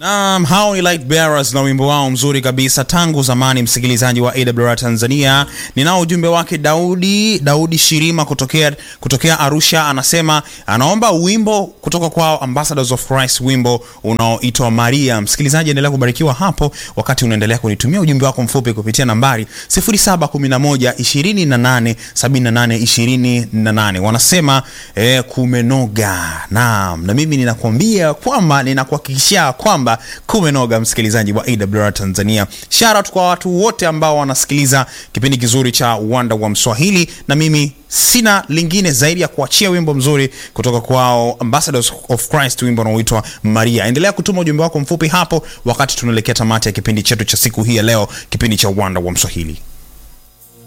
Um, hao ni Light Bearers na wimbo wao mzuri kabisa tangu zamani, msikilizaji wa AWR Tanzania. Ninao ujumbe wake Daudi Daudi Shirima kutokea, kutokea Arusha, anasema anaomba wimbo kutoka kwao Ambassadors of Christ, wimbo unaoitwa Maria. Msikilizaji, endelea kubarikiwa hapo wakati unaendelea kunitumia ujumbe wako mfupi kupitia nambari 0711 28 78 28. Wanasema eh, kumenoga. Naam, na mimi ninakwambia kwamba ninakuhakikishia kwamba kumenoga msikilizaji wa AWR Tanzania. Shout out kwa watu wote ambao wanasikiliza kipindi kizuri cha Uwanda wa Mswahili, na mimi sina lingine zaidi ya kuachia wimbo mzuri kutoka kwao Ambassadors of Christ, wimbo unaoitwa Maria. Endelea kutuma ujumbe wako mfupi hapo wakati tunaelekea tamati ya kipindi chetu cha siku hii ya leo, kipindi cha Uwanda wa Mswahili.